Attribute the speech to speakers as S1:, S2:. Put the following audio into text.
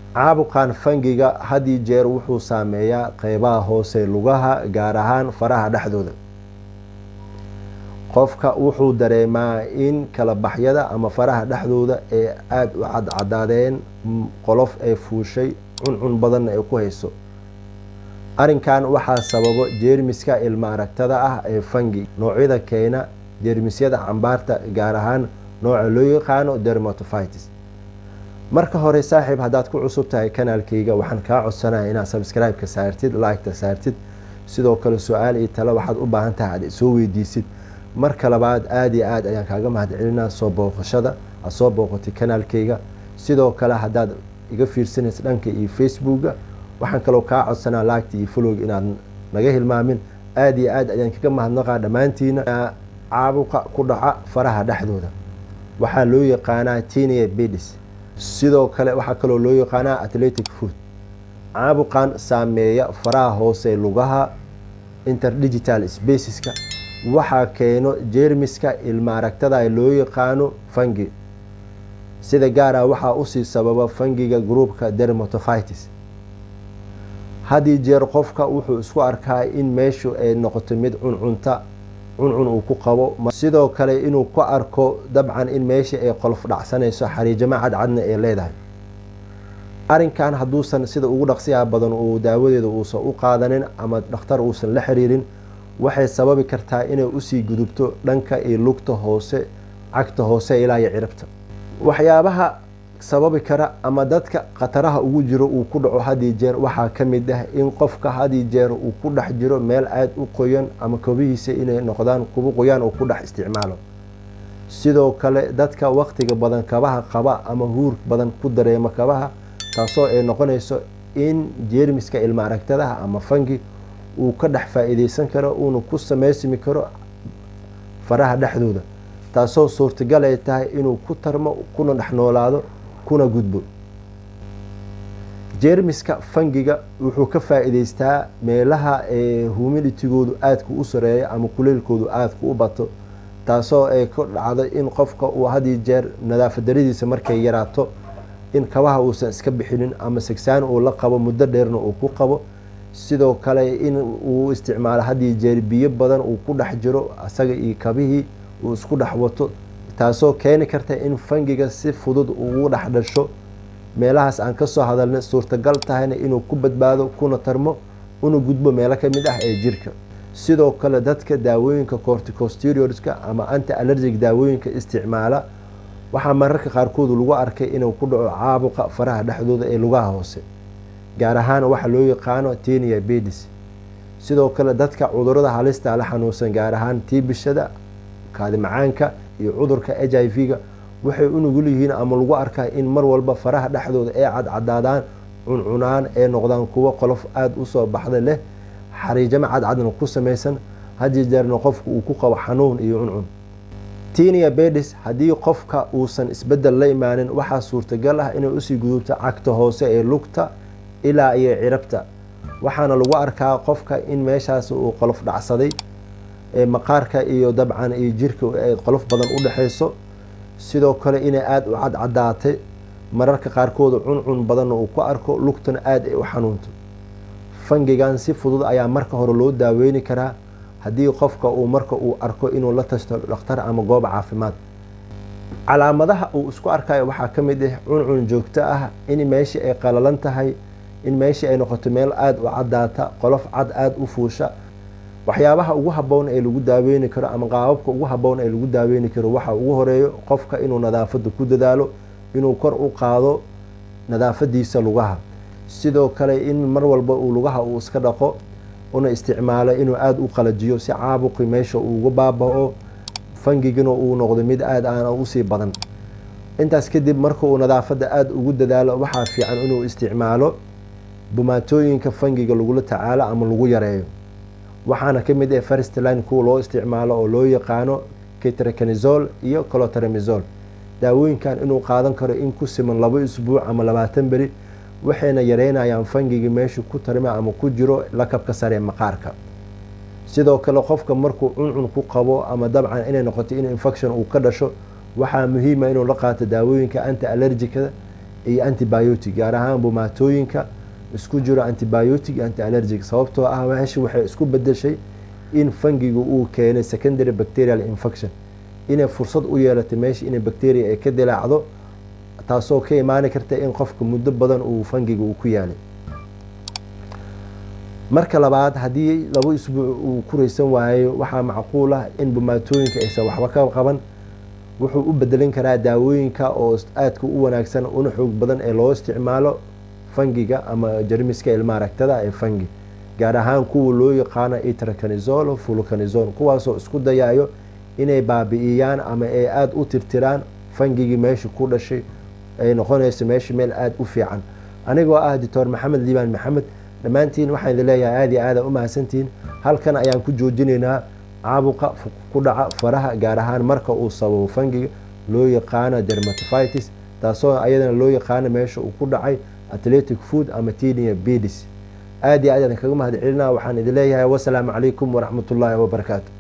S1: caabuqan fangiga haddii jeer wuxuu saameeyaa qeybaha hoose lugaha gaar ahaan faraha dhexdooda qofka wuxuu dareemaa in kala baxyada ama faraha dhexdooda ee aada u cadcadaadeen qolof ee fuushay cuncun badanna ay ku hayso arrinkan waxaa sababo jeermiska ilma aragtada ah ee fangi noocyada keena jeermisyada cambaarta gaar ahaan nooca loo yaqaano dermatophitis marka hore saaxiib haddaad ku cusub tahay kanaalkayga waxaan kaa codsanaya inaad sabscribe-ka saartid like-ta saartid sidoo kale su-aal iyo tale waxaad u baahan tahay aad soo weydiisid marka labaad aada iyo aad ayaan kaaga mahad celinaa soo booqashada aad soo booqatay kanaalkayga sidoo kale haddaad iga fiirsanaysa dhanka iyo facebooka waxaan kaloo kaa codsanaa laagta iyo folowga inaad naga hilmaamin aada iyo aad ayaan kaga mahadnaqaa dhammaantiina caabuqa ku dhaca faraha dhexdooda waxaa loo yaqaanaa tenia bedis sidoo kale waxaa kaloo loo yaqaanaa athletic food caabuqan saameeya faraha hoose lugaha interdigital spaceska waxaa keeno jeermiska ilma aragtada loo yaqaano fangi sida gaara waxaa usii sababa fangiga groupka dermatophitis haddii jeer qofka wuxuu isku arkaa in meeshu ay noqoto mid cuncunta cuncun uu ku qabo sidoo kale inuu ku arko dabcan in meesha ay qolof dhacsanayso xariijamo cadcadna ay leedahay arrinkan hadduusan sida ugu dhaqsiyaha badan uu daawadeeda uusan u qaadanin ama dhakhtar uusan la xiriirin waxay sababi kartaa inay usii gudubto dhanka iyo lugta hoose cagta hoose ilaa iyo ciribta waxyaabaha sababi kara ama dadka khataraha ugu jiro uu ku dhaco haddii jeer waxaa ka mid ah in qofka haddii jeer uu ku dhex jiro meel aada u qoyan ama kobihiisa inay noqdaan kuba qoyaan uu ku dhex isticmaalo sidoo kale dadka waqtiga badan kabaha qaba ama huur badan ku dareema kabaha taasoo ay noqonayso in jeermiska ilma aragtadaha ama fangi uu ka dhex faa-iideysan karo uuna ku samaysmi karo faraha dhexdooda taasoo suurtagal ay tahay inuu ku tarmo kuna dhex noolaado kuna gudbo jeermiska fangiga wuxuu ka faa-iideystaa meelaha ee humiditigoodu aadka u sareeyo ama kuleylkoodu aadka u bato taasoo ay ka dhacdo in qofka uu haddii jeer nadaafadaradiisa markay yaraato in kabaha uusan iska bixinin ama sigsaan uu la qabo muddo dheerna uu ku qabo sidoo kale in uu isticmaalo haddii jeer biyo badan uu ku dhex jiro asaga iyo kabihii uu isku dhex wato taasoo keeni karta in fangiga si fudud ugu dhex dhasho meelahaas aan kasoo hadalnay suurtagal tahayna inuu ku badbaado kuna tarmo una gudbo meelo kamid ah ee jirka sidoo kale dadka daawooyinka corticosteroidska ama anti allergic daawooyinka isticmaala waxaa mararka qaarkood lagu arkay inuu ku dhaco caabuqa faraha dhexdooda ee lugaha hoose gaar ahaan waxa loo yaqaano tenia bedis sidoo kale dadka cudurada halista la xanuunsan gaar ahaan tiibishada kaadi macaanka iyo cudurka h i v-ga waxay u nugul yihiin ama lagu arkaa in mar walba faraha dhexdooda ee cadcadaadaan cuncunaan ee noqdaan kuwo qolof aada usoo baxda leh xariijamo cadcadna ku samaysan haddii jeerna qofka uu ku qabo xanuun iyo cuncun tenia bedis haddii qofka uusan isbedel la imaanin waxaa suurtagal ah inay usii gudubto cagta hoose ee lugta ilaa iyo cirabta waxaana lagu arkaa qofka in meeshaas uu qolof dhacsaday maqaarka iyo dabcan iyo jirka ay qolof badan u dhexeyso sidoo kale inay aada u cadcadaatay mararka qaarkood cuncun badanna uu ku arko lugtana aada ay u xanuunto fangigan si fudud ayaa marka hore loo daaweyni karaa haddii qofka uu marka uu arko inuu la tashto dhakhtar ama goob caafimaad calaamadaha uu isku arkayo waxaa ka mid ah cuncun joogto ah in meeshii ay qalalan tahay in meeshii ay noqoto meel aada u cadaata qolof cad aada u fuusha waxyaabaha ugu haboon ee lagu daaweyni karo ama qaababka ugu haboon ee lagu daaweyni karo waxaa ugu horeeyo qofka inuu nadaafada ku dadaalo inuu kor u qaado nadaafadiisa lugaha sidoo kale in mar walba uu lugaha uu iska dhaqo una isticmaalo inuu aada u qalajiyo si caabuqi meesha uuga baaba-o fangigina uu noqdo mid aada aana usii badan intaas kadib marka uu nadaafada aada ugu dadaalo waxaa fiican inuu isticmaalo bumaatooyinka fangiga lagula tacaalo ama lagu yareeyo waxaana ka mid ah firstline kuwa loo isticmaalo oo loo yaqaano ketracanizol iyo colotremizol daawooyinkan inuu qaadan karo in ku siman labo isbuuc ama labaatan beri waxayna yareynayaan fangiga meeshu ku tarma ama ku jiro lakabka sare ee maqaarka sidoo kale qofka markuu cuncun ku qabo ama dabcan inay noqoto in infection uu ka dhasho waxaa muhiima inuu la qaato daawooyinka anti allergicada iyo antibiotic gaar ahaan bumaatooyinka isku jiro antibiotic iyo anti allergic sababtoo ah meesha waxay isku bedeshay in fangiga uu keenay secondary bacterial infection inay fursad u yeelatay meesha inay bacteria ay ka dilaacdo taasoo ka imaani karta in qofka muddo badan uu fangiga uu ku yaalay marka labaad haddii laba isbuuc uu ku raysan waayo waxaa macquul ah in bumaatooyinka aysan waxba ka qaban wuxuu u bedelin karaa daawooyinka oo aadka u wanaagsan una xoog badan ee loo isticmaalo fangiga ama jarmiska ilma aragtada ee fangi gaar ahaan kuwa loo yaqaano itracanizol fulcanizol kuwaasoo isku dayayo inay baabi'iyaan ama ay aada u tirtiraan fangigii meesha ku dhashay ay noqonayso meesha meel aada u fiican anigoo ah doctor maxamed liibaan maxamed dhammaantiin waxaan idin leeyahay aada iyo aada u mahadsantihiin halkan ayaan ku joojinaynaa caabuqa ku dhaca faraha gaar ahaan marka uu sababo fangiga loo yaqaano dermatophitis taasoo ayadana loo yaqaano meesha uu ku dhacay athletic food ama tenia bedis aada iyo aad aan kaga mahad celinaa waxaan idin leeyahay wasalaamu calaykum waraxmat ullaahi wabarakaatu